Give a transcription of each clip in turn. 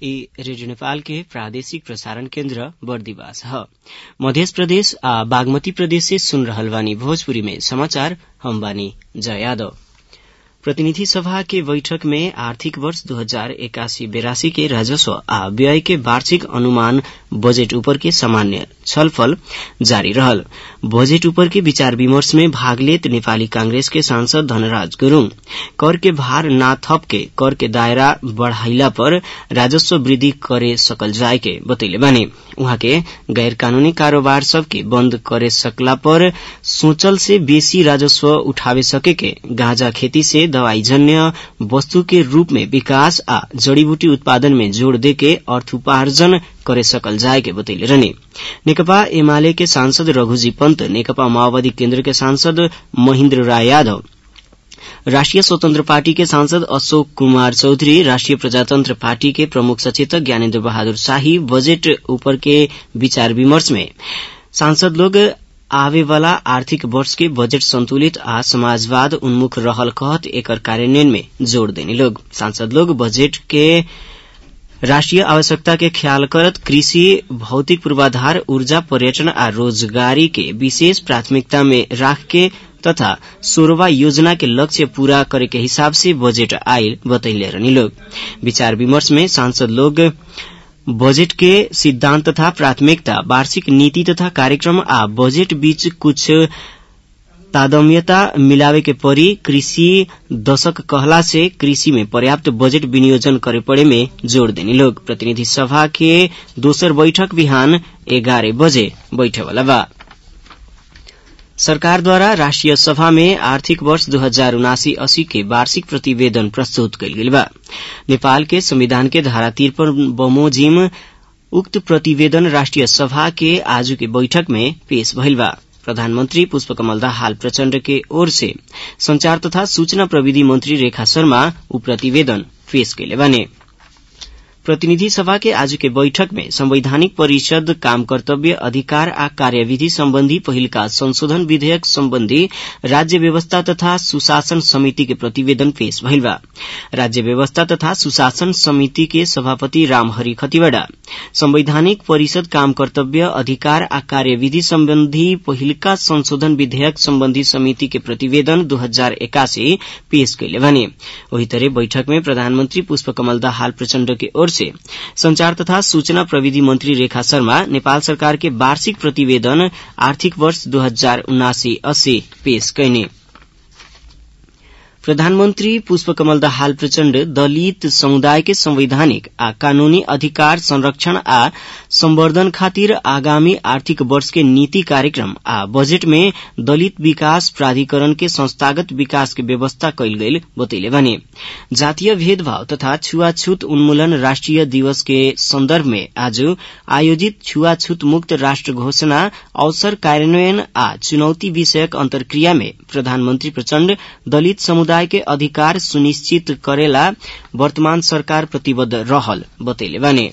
ई रेडियो नेपाल के प्रादेशिक प्रसारण केन्द्र बर्दिवास ह मध्य प्रदेश आ बागमती प्रदेश से सुन रहल बानी भोजपुरी में समाचार हम बानी जया यादव प्रतिनिधि सभा के बैठक में आर्थिक वर्ष दू हजार एकासी बेरासी के राजस्व आ व्यय के वार्षिक अनुमान बजेट ऊपर के सामान्य छलफल जारी रहल बजेट ऊपर के विचार विमर्श में भाग लेत नेपाली कांग्रेस के सांसद धनराज गुरूङ कर के भार ना थप के कर के दायरा बढ़ाइला पर राजस्व वृद्धि करे सकल जाए के बतैले बानी उहाँ के गैर कानूनी कारोबार सबके बंद करे सकला पर सोचल से बेसी राजस्व उठावे सके के गांजा खेती से दवाई जन्य वस्तु के रूप में विकास आ जड़ीबूटी उत्पादन में जोड़ देके अर्थोपार्जन करे सकल जाए के बतैले रहने नेकपा एमाले के सांसद रघुजी पन्त नेकपा माओवादी केन्द्र के सांसद महेन्द्र राय यादव राष्ट्रिय स्वतन्त्र पार्टी के सांसद अशोक कुमार चौधरी राष्ट्रिय प्रजातंत्र पार्टी के प्रमुख सचेतक ज्ञानेन्द्र बहादुर शाही बजेट ऊपर के विचार विमर्श में सांसद लोग आवे वाला आर्थिक वर्ष के बजट संतुलित आ समाजवाद उन्मुख रहल कहत एकर कार्यान्वयन में जोड़ देने लोग सांसद लोग बजट के राष्ट्रिय आवश्यकता के ख्याल करत कृषि भौतिक पूर्वाधार ऊर्जा पर्यटन आ रोजगारी के विशेष प्राथमिकता में राख के तथा सोरवा योजना के लक्ष्य पूरा करे के हिसाब से बजट आयल बतैले रहनी लोग विचार विमर्श में सांसद लोग बजट के सिद्धांत तथा प्राथमिकता वार्षिक नीति तथा कार्यक्रम आ बजट बीच कुछ तादम्यता मिलावे के परी कृषि दशक कहला से कृषि में पर्याप्त बजट विनियोजन करे पड़े में जोड़ देनी लोग प्रतिनिधि सभा के दोसर बैठक बिहान एघारह बजे बैठे वाला बा सरकार द्वारा राष्ट्रिय सभा में आर्थिक वर्ष दू हजार उनासी अस्सी के वार्षिक प्रतिवेदन प्रस्तुत कयल गेल बा नेपाल के संविधान के धारा तिरपन बमोजिम उक्त प्रतिवेदन राष्ट्रिय सभा के आज के बैठक में पेश भइल बा प्रधानमंत्री पुष्पकमल दाहाल प्रचण्ड के ओर से संचार तथा सूचना प्रविधि मंत्री रेखा शर्मा उ प्रतिवेदन पेश कैले बाने प्रतिनिधि सभा के आज के बैठक में संवैधानिक परिषद काम कर्तव्य अधिकार आ कार्यविधि सम्बन्धी पहिलका संशोधन विधेयक सम्बन्धी राज्य व्यवस्था तथा सुशासन समिति के प्रतिवेदन पेश भइल बा राज्य व्यवस्था तथा सुशासन समिति के सभापति रामहरि खतिवड़ा संवैधानिक परिषद काम कर्तव्य अधिकार आ कार्यविधि सम्बन्धी पहिलका संशोधन विधेयक सम्बन्धी समिति के प्रतिवेदन दू हजार एकासी पेश कैले भने वही तरह बैठक में प्रधानमंत्री पुष्पकमल दाहाल प्रचण्ड के ओर से संचार तथा सूचना प्रविधि मंत्री रेखा शर्मा नेपाल सरकार के वार्षिक प्रतिवेदन आर्थिक वर्ष दू हजार उनासी अस्सी पेश कैने प्रधानमन्त्री पुष्पकमल दाहाल प्रचण्ड दलित समुदाय के संवैधानिक आ कानूनी अधिकार संरक्षण आ संवर्धन खातिर आगामी आर्थिक वर्ष के नीति कार्यक्रम आ बजेट में दलित विकास प्राधिकरण के संस्थागत विकास के व्यवस्था कैल गईल बतैले भने जातीय भेदभाव तथा छुआछूत उन्मूलन राष्ट्रिय दिवस के सन्दर्भ में आज आयोजित छुआछूत मुक्त राष्ट्र घोषणा अवसर कार्यान्वयन आ चुनौती विषयक अन्तर्क्रिया में प्रधानमन्त्री प्रचण्ड दलित समुदाय समुदाय के अधिकार सुनिश्चित करेला वर्तमान सरकार प्रतिबद्ध रहल बतैले बाने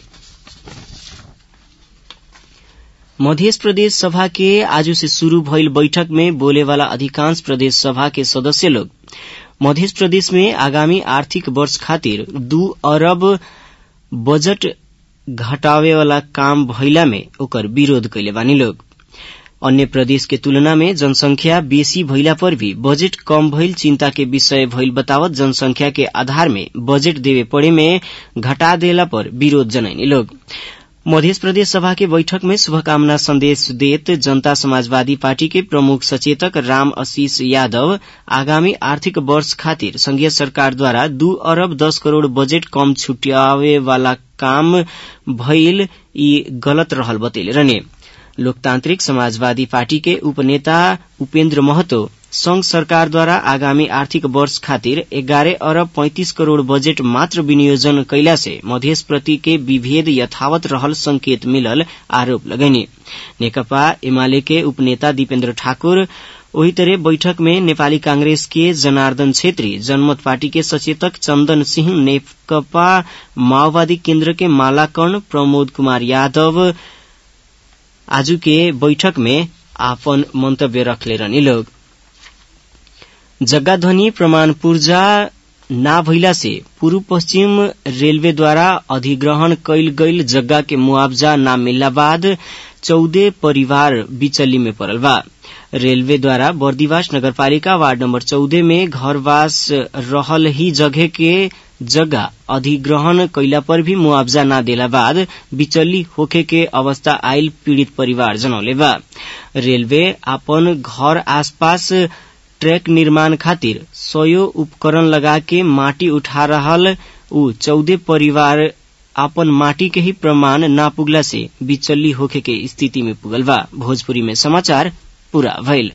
मध्य प्रदेश सभा के आज से शुरू भइल बैठक में बोले वाला अधिकांश प्रदेश सभा के सदस्य लोग मध्य प्रदेश में आगामी आर्थिक वर्ष खातिर दू अरब बजट घटावे वाला काम भइला में ओकर विरोध कैले बानी लोग अन्य प्रदेश के तुलना में जनसंख्या बेसी भइला पर भी बजेट कम भइल चिंता के विषय भइल बतावत जनसंख्या के आधार में बजेट देवे पड़े में घटा देला पर विरोध जनैनी लोग मध्य प्रदेश सभा के बैठक में शुभकामना संदेश देत जनता समाजवादी पार्टी के प्रमुख सचेतक राम आशीष यादव आगामी आर्थिक वर्ष खातिर संघीय सरकार द्वारा दू अरब दस करोड़ बजेट कम छुट्यावे वाला काम भइल ई गलत रहल बतैले रहने लोकतान्त्रिक समाजवादी पार्टी के उपनेता उपेन्द्र महतो संघ सरकार द्वारा आगामी आर्थिक वर्ष खातिर एघारह अरब पैंतिस करोड़ बजेट मात्र विनियोजन कैला से मधेश प्रति के विभेद यथावत रहल संकेत मिलल आरोप लगैने नेकपा एमाले के उपनेता दीपेन्द्र ठाकुर वही तरह बैठक में नेपाली कांग्रेस के जनार्दन छेत्री जनमत पार्टी के सचेतक चन्दन सिंह नेकपा माओवादी केन्द्र के मालाकर्ण प्रमोद कुमार यादव आज के बैठक में आपन मंतव्य रखले रहनी लोग जग्गाध्वनि प्रमाण पूर्जा ना भइला से पूर्व पश्चिम रेलवे द्वारा अधिग्रहण कैल गईल जगह के मुआवजा ना मिलला बाद चौदह परिवार बिचल्ली में पड़ल बा रेलवे द्वारा बर्दिवास नगरपालिका वार्ड नंबर चौदह में घरवास रहल ही जगह के जगह अधिग्रहण कैला पर भी मुआवजा न देला बाद बिचल्ली होखे के अवस्था आयल पीड़ित परिवार जनौले बा रेलवे अपन घर आसपास ट्रैक निर्माण खातिर सयो उपकरण लगा के माटी उठा रहल उ चौदह परिवार आपन माटी के ही प्रमाण ना पुगला से बिचल्ली होखे के स्थिति में पुगल बा भोजपुरी में समाचार पूरा भइल